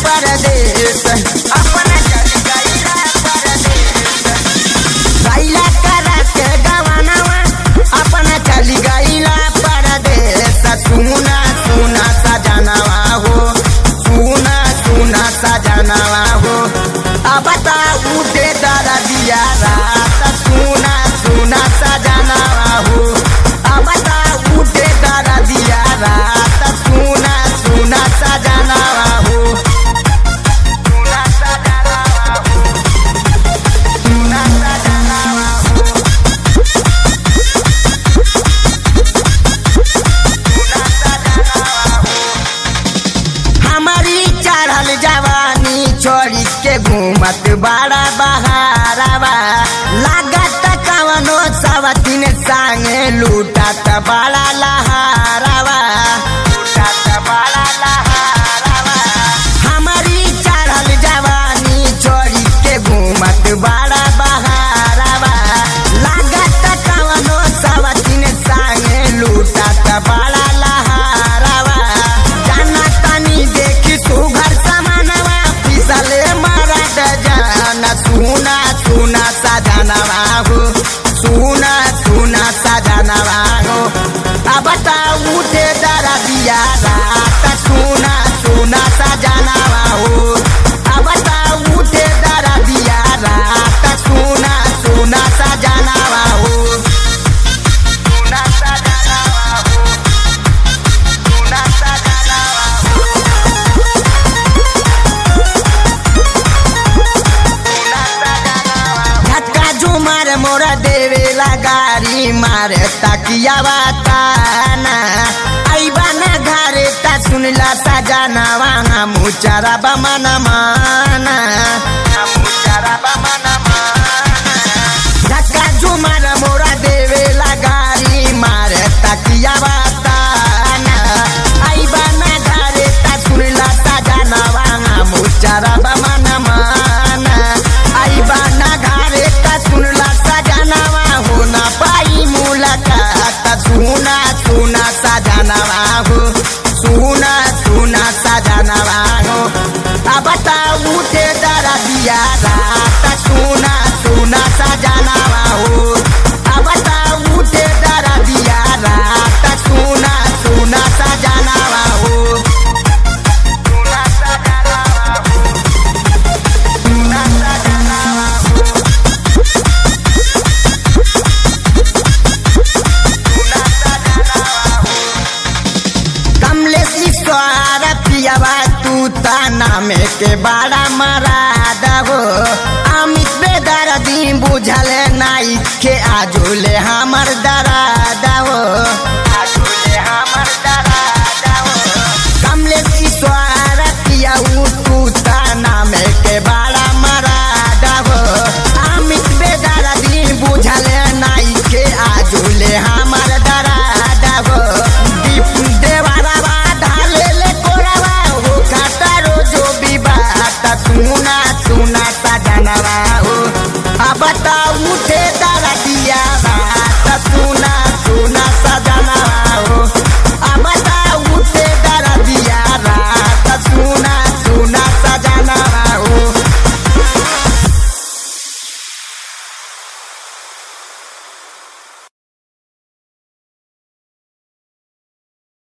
परदेश अपना चल गईला परदेश गईला करा के गवानवा अपना चल गईला परदेश सुना सुना सजनवा हो सुना सुना सजनवा हो अब बताऊ दे दादा दिया रात सुना सुना सजनवा हो अब बताऊ दे दादा दिया रात सुना सुना सजनवा हो सुना सजनवा हो सुना सजनवा हो हमारी चढ़ल जवानी छोड़ी के घूमत बड़ा बहारवा लागत कवनो सवतीन संगे लूटत बड़ा लहारवा लूटत बड़ा लहारवा हमारी चढ़ल जवानी छोड़ी के घूमत बड़ा बहारवा लागत कवनो सवतीन संगे लूटत बड़ा लहारवा जाना तनी देखी सुघर समानवा फिसले मरद जान सुना सुना सजनवा हो सुना सुना सजनवा हो अब बताऊ दे दरा दिया रात सुना सुना सजनवा हो अब बताऊ दे दरा दिया रात सुना सुना सजनवा हो सुना सजनवा हो सुना सजनवा हो झटका झुमर मोरा देवेला गारी मारे तकियावा ताना आइबा ना घरे ता सुनला सजनवा हम चरा बमन माना हम चरा बमन माना झटका झुमर मोरा देवेला गारी मारे तकियावा ताना आइबा ना घरे ता सुनला सजनवा हम चरा बमन माना आइबा ना घरे ता सुनला सजनवा हो ना पाई मुलाकात सुना सुना सजनवा हो सुना सुना सजनवा हो अब बताऊ ते दरा दिया रात सुना सुना सजनवा हो अब बताऊ ते दरा दिया रात सुना सुना सजनवा हो सुना सजनवा हो सुना सजनवा हो कमलेश ईश्वर पियावा तू ताना में के बड़ा मराद हो अमित बेदर दी बुझल नाई के आजुले हमर दरा